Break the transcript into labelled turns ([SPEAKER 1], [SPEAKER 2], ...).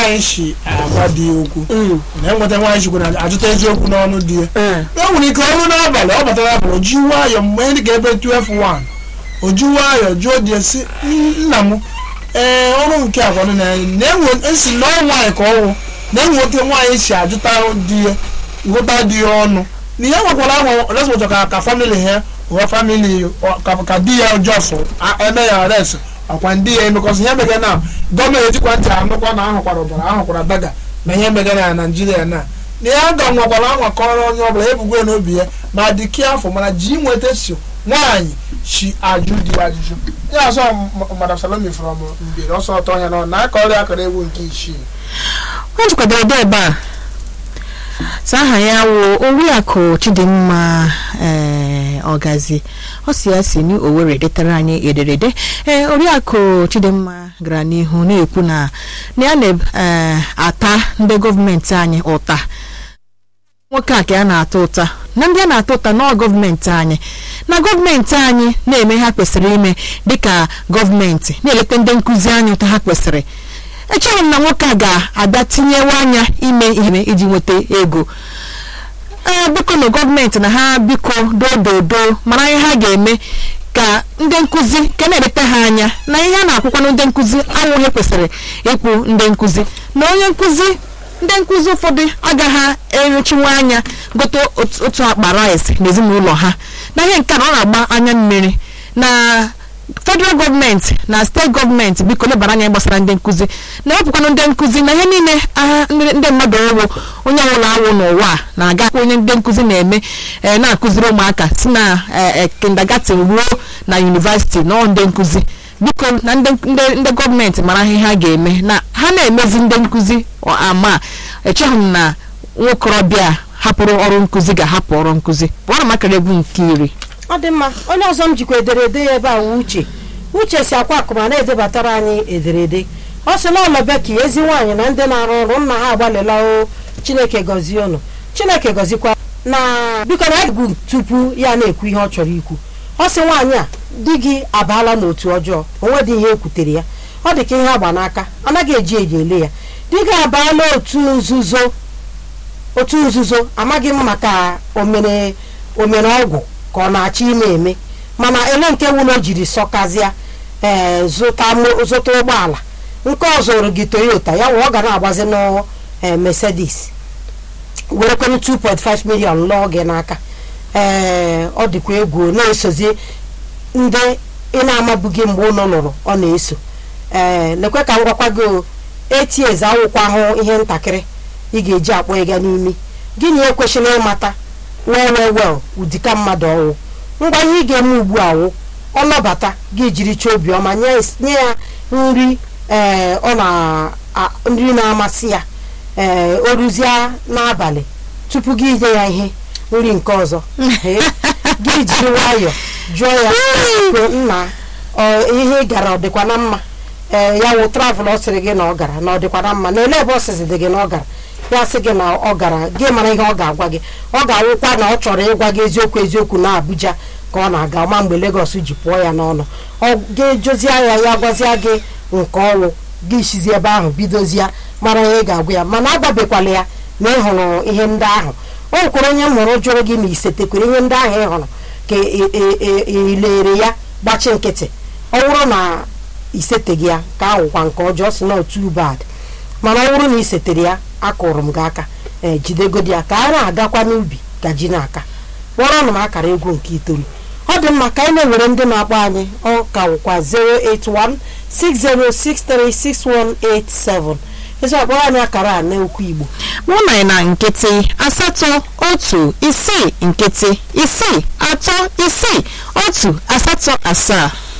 [SPEAKER 1] nwaanyị si agwa di ya okwu na enweta nwaanyị chikwu na ajụta eziokwu n'ọnụ di ya
[SPEAKER 2] Ee.
[SPEAKER 1] e nwere ike ọrụ n'abalị ọ batara abalị o ji nwayọọ mgbe ndị ga-ebe 12 o ji nwayọọ jụọ di ya si nna m ee ọrụ nke agwanụ na na-enwe esi na ọ nwaanyị ka ọwụ na-enweta nwaanyị si ajụta di ya gụta di ya ọnụ na ihe nwekwara ahụ respọtọ ka ka famili ha ụwa famili ka ka di ya jọsụ eme ya res ọkwa ndị ya emekọsị ihe mege na gọọmenti ejikwa ntị anụkwa na ahụkwara ọbara ahụkwara daga na ihe mege na naijiria na na ya ga nwekwara anwakọrọ onye ọbụla ebugo ya n'obi ya ma dị ke afọ mana ji nweta so nwaanyị si ajụ di ya ajụjụ ya ọsọ m- madam salomi from mbiri ọsọ ọtọ ya nọ na aka ọrịa akara ewu nke isii
[SPEAKER 2] ọ jikwadoro ede ebe a sa aha ya wụ oriakụ chidimma ee ọgazi ọ si ya si ni owere detara anyị ederede ee oriakụ chidimma gara n'ihu na-ekwu na na ya na-ata ndị gọọmenti anyị ụta nwoke a ka ya na-ata ụta na ndị a na-ata ụta nọọ gọọmenti anyị na gọọmenti anyị na-eme ha kwesịrị ime dịka gọọmenti na-eleta ndị nkụzi anyị ụta ha kwesịrị echeghị m na nwoke a ga-abịa tinyewe anya ime ihe iji nweta ego ee biko na gọọmenti na ha biko dododo mara ihe ha ga-eme ka ndị nkụzi ka na-eleta ha anya na ihe a na-akwụkwanụ ndị nkụzi awụghị kwesịrị ịkwụ ndị nkụzi na onye nkụzi ndị nkụzi ụfọdụ agaghị erechinwe anya gote otu- otu akpa rice n'ezinụlọ ha na ihe nke a na ọ na-agba anya mmiri na federal gọọmenti na steeti gọọmenti biko lebara anya gbasara ndị nkụzi na-ewepụkwanụ ndị nkụzi na ihe niile agha ndị ndị mmadụ ọwụ onye ọbụla awụ n'ụwa a na-aga onye ndị nkụzi na-eme eh, na-akụziri ụmụaka si na kindergarten ruo na yunivasiti nọọ ndị nkụzi biko na ndị ndị- ndị gọọmenti mara ihe ha ga-eme na ha na-emezi ndị nkụzi ọ- ama echeghị m na nwokorobịa hapụrụ ọrụ nkụzi ga-ahapụ ọrụ nkụzi pụọrọ makara egwu nke iri
[SPEAKER 3] ọ dị mma onye ọzọ m jikwa ederede ya ebe a wụ uche uche si akwa akụma na-edebatara anyị ederede ọ sị na ọlọbeki ezi nwaanyị na ndị na-arụ ọrụ nna ha agbalịla o chineke gọzie ụnụ chineke gọzikwa na biko na egwu tupu ya na-ekwu ihe ọ chọrọ ikwu ọ sị nwaanyị a di gị abaala n'otu ọjọọ onwe dị ihe ekwutere ya ọ dị ka ihe agba n'aka anaghị eji eji ele ya di gị abaala otu nzuzo otu nzuzo amaghị m maka omere omere ọgwụ ka ọ na-achọ ime eme mana ele nke wụlọ jiri sọkazịa ee zụta mo- zụta ụgbọala nke ọzọ rụ gị toyota ya wụ ọ ga na-agbazi n'ụ ee, mercedes werekwanụ 2.5 million lụọ gị n'aka ee ọ dịkwa egwu na-esozi ndị ị na-amabughị mgbe ụlọ lụrụ ọ na-eso ee lekwe ka m gwakwa gị o ets awụkwa ahụ ihe ntakịrị ị ga-eji akpọ ịga n'imi gịnị ekwesịrị ịmata well well well ụdịka mmadụ ọwụ ngwa ihe ị ga-eme ugbu a wụ ọ nọbata gị jiri chọọ obiọma nye nye ya nri ee ọ na a- nri na-amasị ya ee o ruzie n'abalị tupu gị nye ya ihe nri nke ọzọ Ee, gị jiri nwayọọ jụọ ya "Kwe, nna ọ, ihe ị gara ọ dịkwa na mma ee ya wụ travel ọ sịrị gị na ọ gara na ọ dịkwa na mma na ele ebe ọ sịzị dị gị na ọ gara ya sị gị na ọ gara gị mara ihe ọ ga-agwa gị ọ ga-awụkwa na ọ chọrọ ịgwa gị eziokwu eziokwu na Abuja ka ọ na-aga ma mgbe Lagos ji pụọ ya n'ọnụ ọ gị jụzie ya ya gwazia gị nke ọnwụ gị sizi ebe ahụ bidozie mara ihe ị ga-agwa ya mana agwabekwala ya na ị hụrụ ihe ndị ahụ o nwekwara onye m hụrụ jụrụ gị na isetekwere ihe ndị ahụ ị hụrụ ka ị- ị- ị- ị lere ya gbachi nkịtị ọ bụrụ na iseteghị ya ka ahụkwa nke ọjọọ si na otu bad mana ọ bụrụ na i setere ya akụrụ m gị aka ee jidegodi ya ka a na-agakwa n'ubi ka ji na-aka kpọrọ m akara egwu nke itoolu ọ dị mma ka anyị na-ewere ndị na-akpọ anyị ọ ka wụkwa 08160636187 ezi akpọrọ anyị akara a n'okwu igbo
[SPEAKER 2] mụ na ị na nkịtị asatọ otu isii nkịtị isii atọ isii otu asatọ asaa